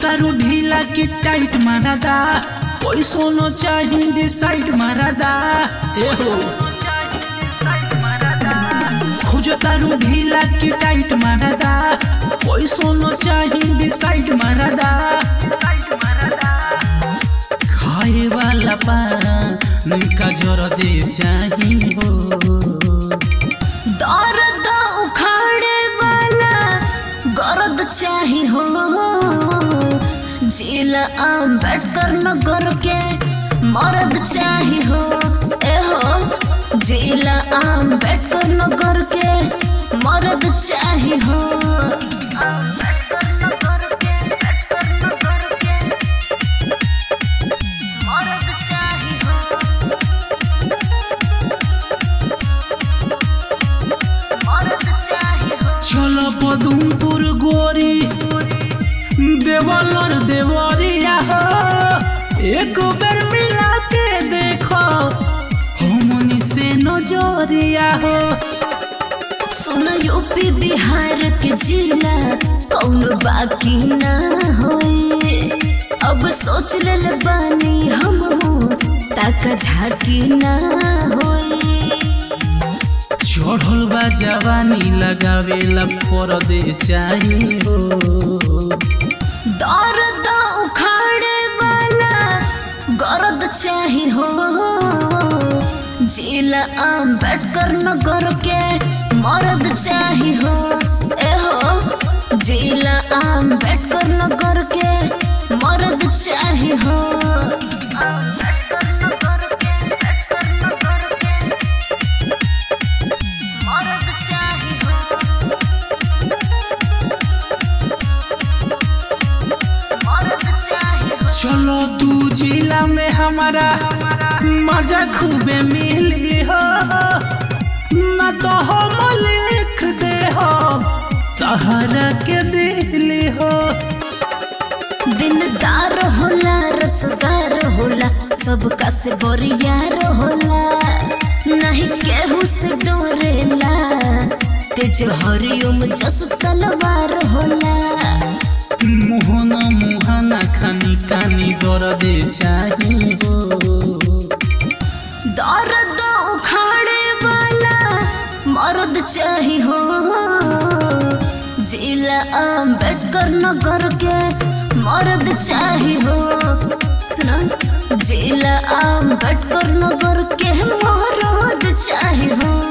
खोजतारू ढीला की टाइट मारदा कोई सोनो चाही डिसाइड मारदा ए हो खोजतारू ढीला की टाइट मारदा कोई सोनो चाही डिसाइड मारदा खाए वाला पान का जर दे चाही हो दर्द उखाड़े वाला गरद चाही हो जिला अम्बेडकर नगर के मर्द चाही हो ए हो जिला अम्बेडकर नगर के मर्द चाही हो अम्बेडकर नगर के, अम्बेडकर नगर के मर्द चाही हो मर्द चाही हो चलो पदुमपुर गोरी देवलर देवरिया हो एक बेर मिला के देखो हमनी से नजरिया हो सुन यूपी बिहार के जिला कौन बाकी ना होए अब सोच लेल बानी हम ताका झाकी ना होए चढ़ल बा जवानी लगावेला परदे चाहिए हो दर्द उखाड़े वाला गरद चाही हो जिला अम्बेडकर नगर के मर्द चाही हो ए हो जिला अम्बेडकर नगर के मर्द चाही हो अम्बेडकर नगर के, अम्बेडकर नगर के मर्द चाही हो मर्द चाही हो चलो तू जिला में हमारा मजा खूबे मिली हो न तो हम लिख दे हो तहरा के दिली हो दिलदार होला रसदार होला सबका से बोरियार होला नहीं केहू से डोरेला तेज हरिओम जस तलवार होला मोहना मोहना खानी कानी दर्दे चाहिए हो दर्द उखाड़े वाला मर्द चाही हो जिला अम्बेडकर नगर के मर्द चाही हो सुनो जिला अम्बेडकर नगर के मर्द चाही हो